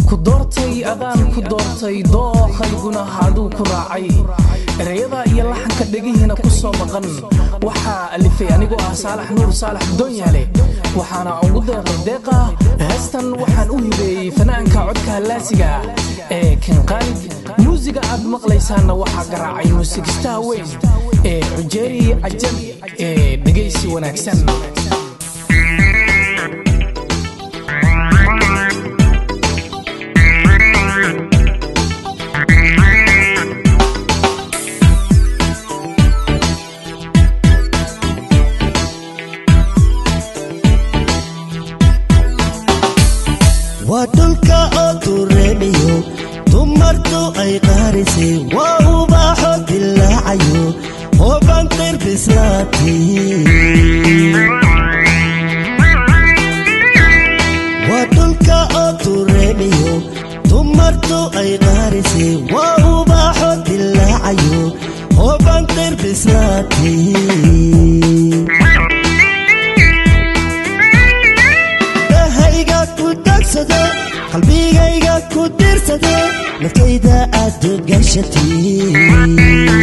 ku doortay adaan ku doortay dooqayguna haduu ku raacay ereyada iyo laxanka dhegihiina ku soo maqan waxaa alifay anigoo ah saalax nuur saalax doonyaale waxaana ugu deeqay deeqa heestan waxaan u hibeeyey fanaanka codka hallaasiga ee kinqaalid muusiga aad maqlaysaanna waxaa garaacay muusigistaha weyn ee xujeeri cajabi ee dhegaysi wanaagsan waa dhulka oo dureemiyo dumartu ay qaarisay waa ubaaxo dilaacayo oo banqir bislaati waa dhulka oo dureemiyo dumartu ay qaarisay waa ubaaxo dilaacayo oo banqir bislaati dahayga ku dagsade qalbigayga ku dirsade naftayda aad gashatay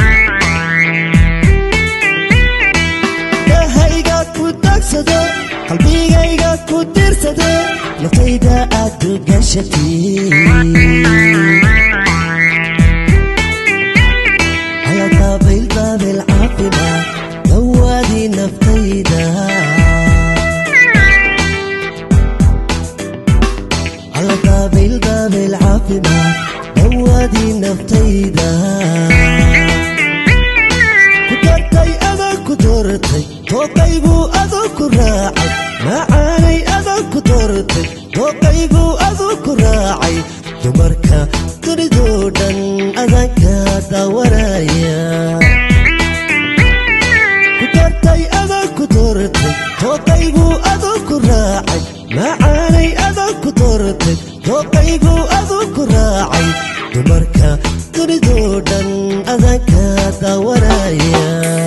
dahayga ku dagsade qalbigayga ku dirsade naftayda aad gashatay على طابل طابل عاقبة دوادي نفتيدا على طابل طابل عاقبة دوادي نفتيدا كدرتي أنا كدرتي توقيبو أذو كراعي معاني أذو كدرتي توقيبو أذو كراعي dumarka dunidoo dhan adanka daawanaya ku dartay adan ku doortay tooqaybuu adoo ku raacay macaanay adan ku doortay tooqaybuu adoo ku raacay dumarka dunidoo dhan adanka daawanaya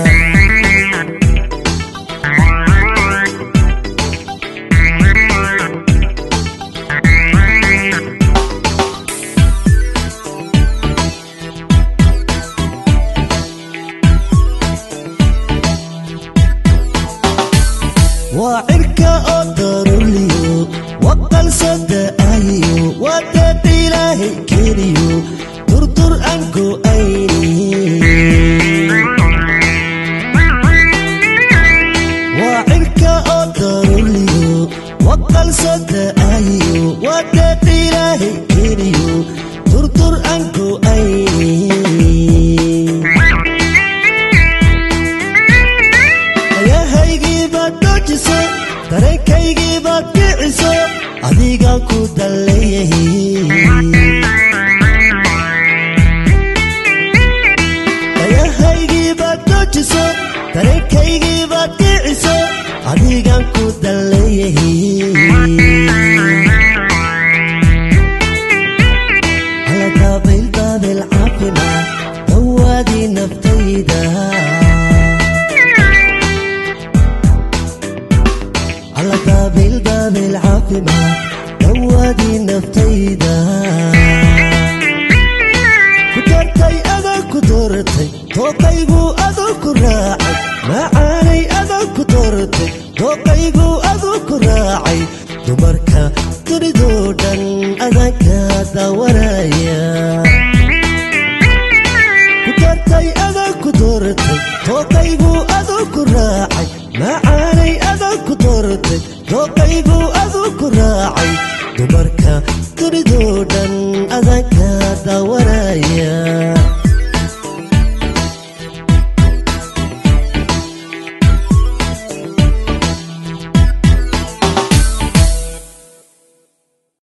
waa cirka oo daruliyo waqal sada'ayo waa deed ilaahay keliyo durdur aan go'ayni waa cirka oo daruliyo waqal sada'ayo waa deed ilaahay keliyo durdur aan go'ayni ayahaygii baad doojiso dareenkaygii baad kiciso adigaan ku dalleeyahay ayahaygii baad doojiso dareenkaygii baad kiciso adigaan ku dalleeyahay على طابل طابل عاقبة دوادي نفتيدا على طابل طابل عاقبة دوادي نفتيدا كدرتي أنا كدرتي توقيبو أذو كراعي معاني أنا كدرتي توقيبو أذو كراعي dumarka dunidoo dhan adanka daawanaya ku dartay adan ku doortay tooqaybuu adoo ku raacay maca